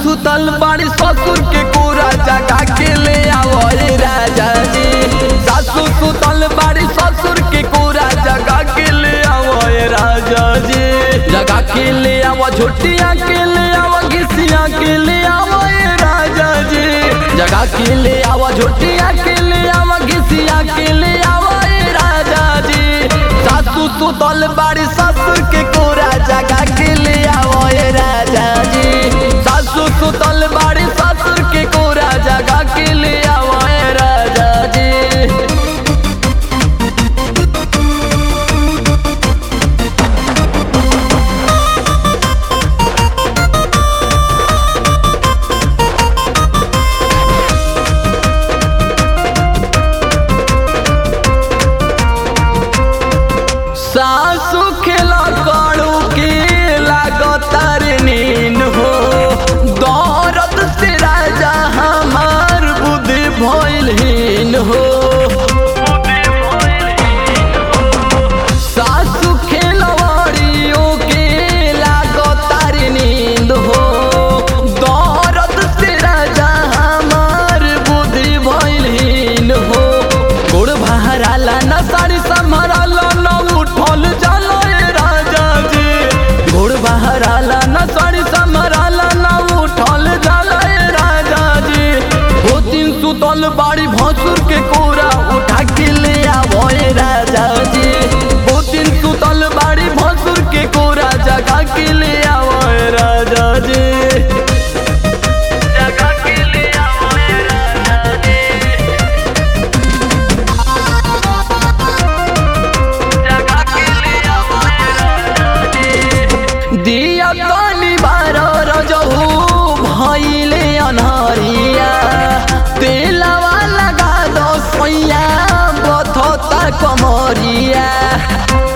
सुतल बाड़ी ससुर के कोरा जगा के ले आवो रे राजा जी सासू सुतल बाड़ी ससुर के कोरा जगा के ले आवो रे राजा जी जगा के ले आवो झोटिया के ले आवो घिसिया के ले आवो रे राजा जी जगा के ले आवो झोटिया के ले आवो घिसिया के ले आवो रे राजा जी सासू सुतल बाड़ी ससुर के कोरा जगा के ले आवो रे राजा जी सासू सुतल बाड़ी ससुर के कोरा जगा के ले आवो रे राजा जी सासु खेला काड़ू के लागतार नीन हो दौरत से राजा हमार बुद्धि भइलहीन हो सासु खेलवाड़ियों के लागतार नींद हो दौरत से राजा हमार बुद्धि भइलहीन हो गोड़ बहराला न साड़ी संभराला न उठल जाला ए राजा जी गोड़ बहराला न साड़ी संभराला न उठल जाला ए राजा जी वो दिन सुतल बाड़ी भसुर के कोरा उठा के ले आवो ए राजा जी वो दिन सुतल बाड़ी भसुर के कोरा जगा के ले आवो ए राजा जी जगा के ले आवो ए राजा जी जगा के ले आवो ए राजा जी दिया काली बारो रजहू भइले अनहरिया तेलवा लगा दो सैया बथता कमरिया